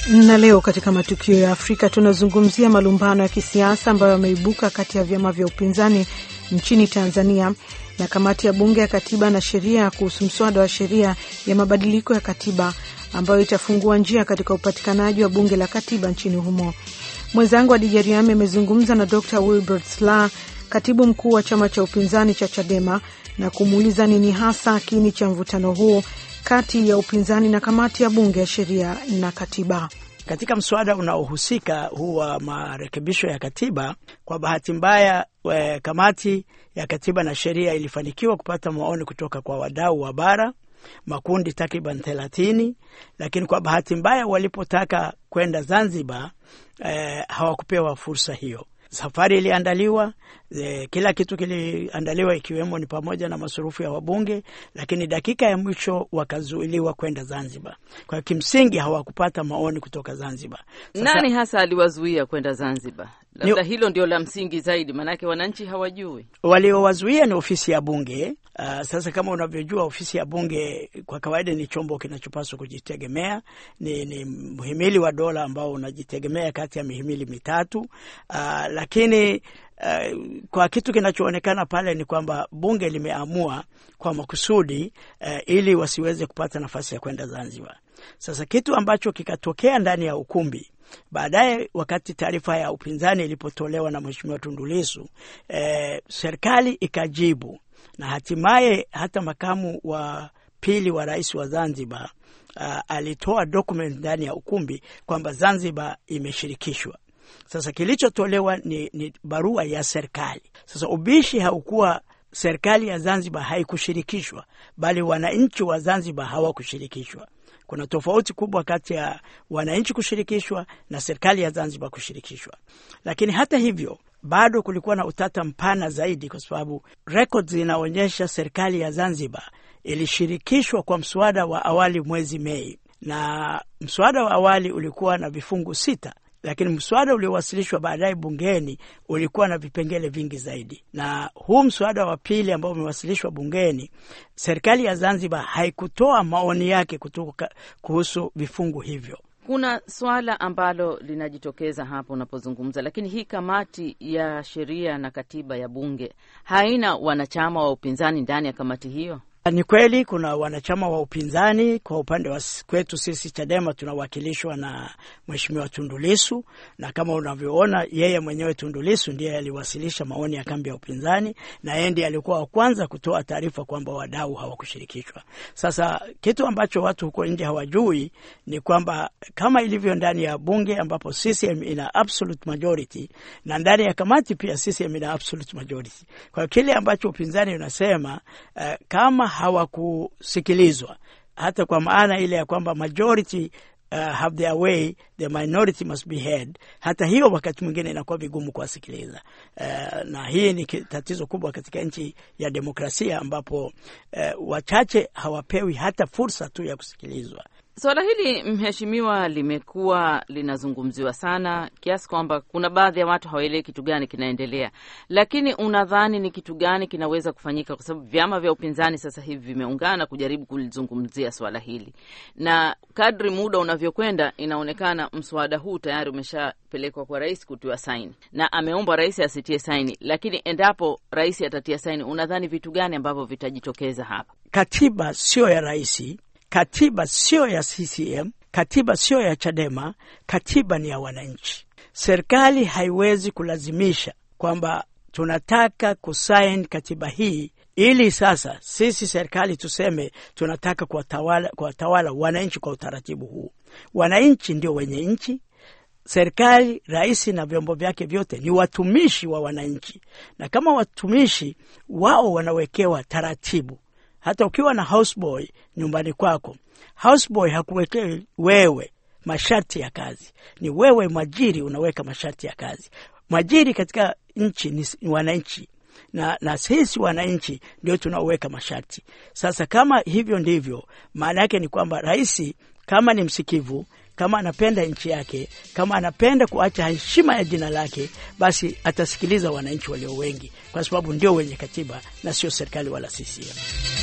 Na leo katika matukio ya Afrika tunazungumzia malumbano ya kisiasa ambayo yameibuka kati ya vyama vya upinzani nchini Tanzania na kamati ya bunge ya katiba na sheria kuhusu mswada wa sheria ya mabadiliko ya katiba ambayo itafungua njia katika upatikanaji wa bunge la katiba nchini humo. Mwenzangu Adija Riami amezungumza na Dr Wilbert Sla, katibu mkuu wa chama cha upinzani cha Chadema, na kumuuliza nini hasa kiini cha mvutano huo kati ya upinzani na kamati ya bunge ya sheria na katiba. Katika mswada unaohusika huu wa marekebisho ya katiba, kwa bahati mbaya, kamati ya katiba na sheria ilifanikiwa kupata maoni kutoka kwa wadau wa bara, makundi takriban thelathini, lakini kwa bahati mbaya walipotaka kwenda Zanzibar eh, hawakupewa fursa hiyo. Safari iliandaliwa e, kila kitu kiliandaliwa ikiwemo ni pamoja na masurufu ya wabunge, lakini dakika ya mwisho wakazuiliwa kwenda Zanzibar. Kwa hiyo kimsingi hawakupata maoni kutoka Zanzibar. Sasa, nani hasa aliwazuia kwenda Zanzibar? Labda hilo ndio la msingi zaidi, maanake wananchi hawajui. Waliowazuia ni ofisi ya bunge. Uh, sasa kama unavyojua ofisi ya bunge kwa kawaida ni chombo kinachopaswa kujitegemea, ni, ni mhimili wa dola ambao unajitegemea kati ya mihimili mitatu. Uh, lakini uh, kwa kitu kinachoonekana pale ni kwamba bunge limeamua kwa makusudi uh, ili wasiweze kupata nafasi ya kwenda Zanzibar. Sasa kitu ambacho kikatokea ndani ya ukumbi baadaye wakati taarifa ya upinzani ilipotolewa na Mheshimiwa Tundu Lissu eh, serikali ikajibu na hatimaye hata makamu wa pili wa rais wa Zanzibar uh, alitoa document ndani ya ukumbi kwamba Zanzibar imeshirikishwa. Sasa kilichotolewa ni, ni barua ya serikali. Sasa ubishi haukuwa serikali ya Zanzibar haikushirikishwa, bali wananchi wa Zanzibar hawakushirikishwa. Kuna tofauti kubwa kati ya wananchi kushirikishwa na serikali ya Zanzibar kushirikishwa. Lakini hata hivyo bado kulikuwa na utata mpana zaidi, kwa sababu records zinaonyesha serikali ya Zanzibar ilishirikishwa kwa mswada wa awali mwezi Mei, na mswada wa awali ulikuwa na vifungu sita lakini mswada uliowasilishwa baadaye bungeni ulikuwa na vipengele vingi zaidi. Na huu mswada wa pili ambao umewasilishwa bungeni, serikali ya Zanzibar haikutoa maoni yake kutoka kuhusu vifungu hivyo. Kuna swala ambalo linajitokeza hapo unapozungumza, lakini hii kamati ya sheria na katiba ya bunge haina wanachama wa upinzani ndani ya kamati hiyo. Ni kweli kuna wanachama wa upinzani. Kwa upande wa kwetu sisi Chadema tunawakilishwa na Mheshimiwa Tundu Lissu, na kama unavyoona yeye mwenyewe Tundu Lissu ndiye aliwasilisha maoni ya kambi ya upinzani, na yeye ndiye alikuwa wa kwanza kutoa taarifa kwamba wadau hawakushirikishwa. Sasa kitu ambacho watu huko nje hawajui ni kwamba kama ilivyo ndani ya bunge ambapo CCM ina absolute majority na ndani ya kamati pia CCM ina absolute majority. Kwa hiyo kile ambacho upinzani unasema uh, kama hawakusikilizwa hata kwa maana ile ya kwamba majority uh, have their way the minority must be heard. Hata hiyo wakati mwingine inakuwa vigumu kuwasikiliza uh, na hii ni tatizo kubwa katika nchi ya demokrasia ambapo uh, wachache hawapewi hata fursa tu ya kusikilizwa. Suala hili mheshimiwa, limekuwa linazungumziwa sana kiasi kwamba kuna baadhi ya watu hawaelewi kitu gani kinaendelea, lakini unadhani ni kitu gani kinaweza kufanyika? Kwa sababu vyama vya upinzani sasa hivi vimeungana kujaribu kulizungumzia swala hili, na kadri muda unavyokwenda, inaonekana mswada huu tayari umeshapelekwa kwa rais kutiwa saini, na ameomba rais asitie saini. Lakini endapo rais atatia saini, unadhani vitu gani ambavyo vitajitokeza hapa? Katiba sio ya rais Katiba sio ya CCM, katiba sio ya Chadema, katiba ni ya wananchi. Serikali haiwezi kulazimisha kwamba tunataka kusaini katiba hii ili sasa sisi serikali tuseme tunataka kuwatawala kuwatawala wananchi kwa utaratibu huu. Wananchi ndio wenye nchi. Serikali, rais na vyombo vyake vyote ni watumishi wa wananchi, na kama watumishi wao wanawekewa taratibu hata ukiwa na houseboy nyumbani kwako, houseboy hakuwekei wewe masharti ya kazi, ni wewe mwajiri unaweka masharti ya kazi. Mwajiri katika nchi ni wananchi, na, na sisi wananchi ndio tunaoweka masharti. Sasa kama hivyo ndivyo, maana yake ni kwamba rais kama ni msikivu kama anapenda nchi yake, kama anapenda kuacha heshima ya jina lake, basi atasikiliza wananchi walio wengi, kwa sababu ndio wenye katiba na sio serikali wala CCM.